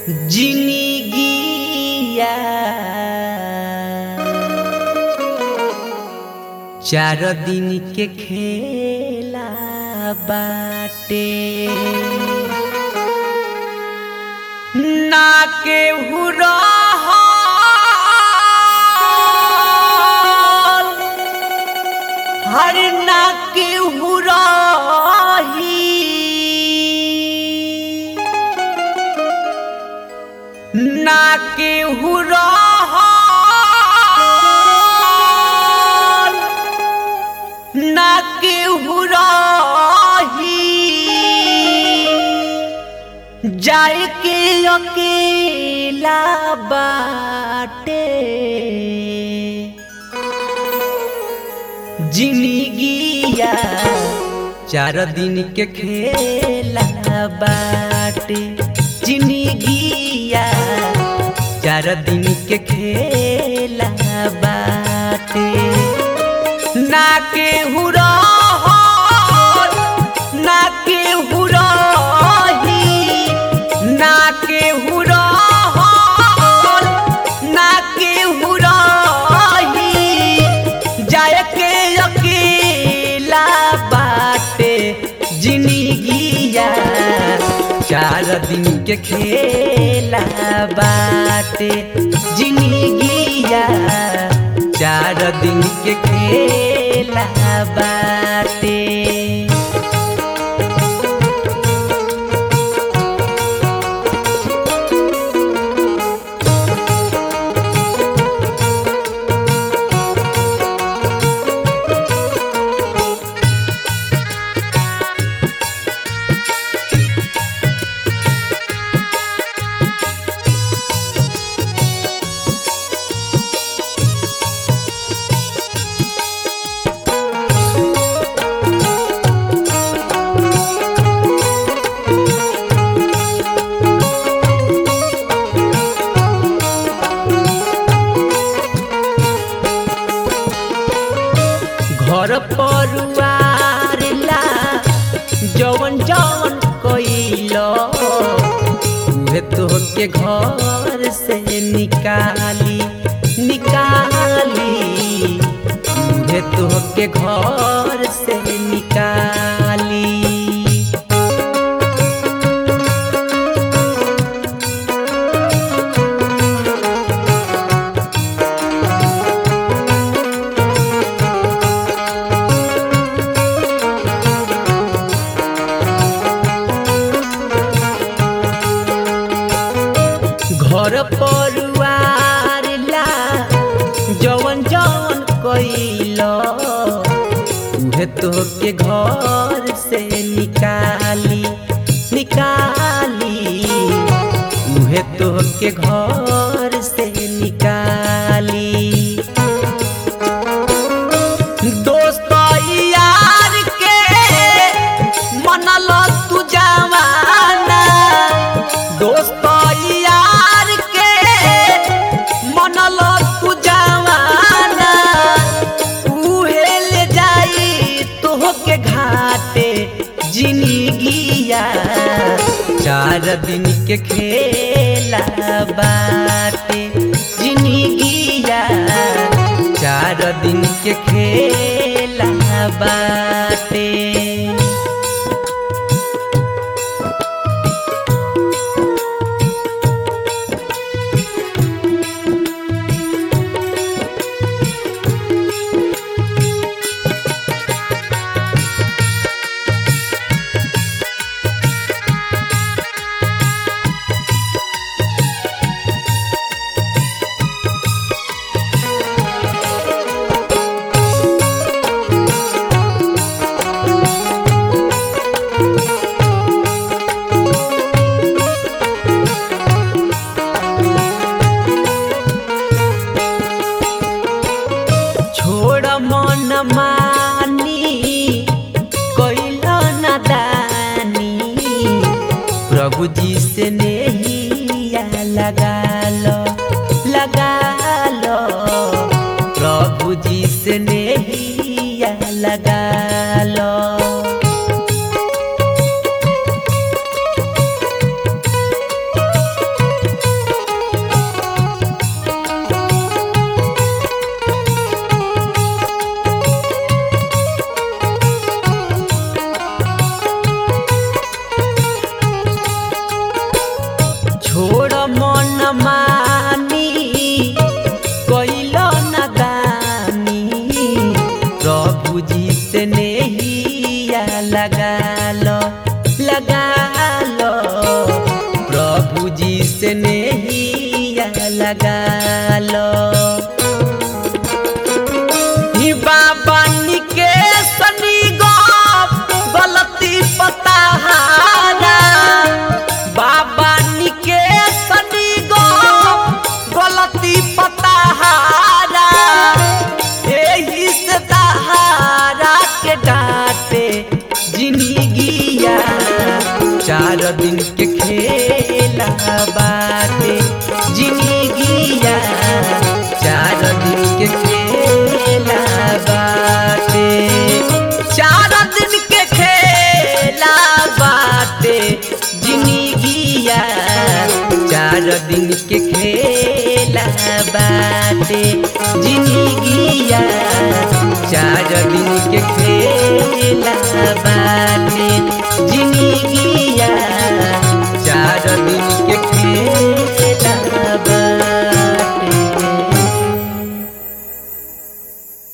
जिंदगिया चार दिन के खेला बाटे ना के हर ना के हुराही ना के हुराहल ना के हुराही जाए के अकेला बाटे जिंदगिया चार दिन के खेला बाटे जिंदगिया चार दिन के खेला बाटे ना के हुराहल ना के हुराही ना के हुराहल ना के हुराही जाए के अकेला बाटे जिंदगिया चार दिन के खेला बाटे जिंदगिया चार दिन के खेला बाटे घर परिवार ला जवन जवन कइलो उहे तोहके घर से निकाली निकाली उहे तोहके घर से निकाली घर परिवार ला जवन जवन कइलो उहे तोहके घर से निकाली निकाली उहे तोहके घर से निकाली दोस्त यार के मनल तू जवाना दोस्त यार के मनल तू जवाना उहे ले जाई तोहके घाटे जिंदगिया चार दिन के खेला बाटे जिंदगिया चार दिन के खेला बाटे छोड़ मन मानी कैल नादानी प्रभु जी से नैया लगा लो लगा लो प्रभु जी से नैया लगा लो मानी कैल नदानी प्रभु जी से नहिया लगा लो लगा लो प्रभु जी से नहिया लगा लो ही बाबा निके सनी गप गलती पता हारा बाबा निके सनी गप गलती पता हारा एही से तहारा के डांटे जिंदगिया चार दिन के खेला बाटे जिंदगिया चार दिन के खेला बाटे चार दिन के खेला बाटे जिंदगिया चार दिन के खेला बाटे जिंदगिया चार दिन के खेला बाटे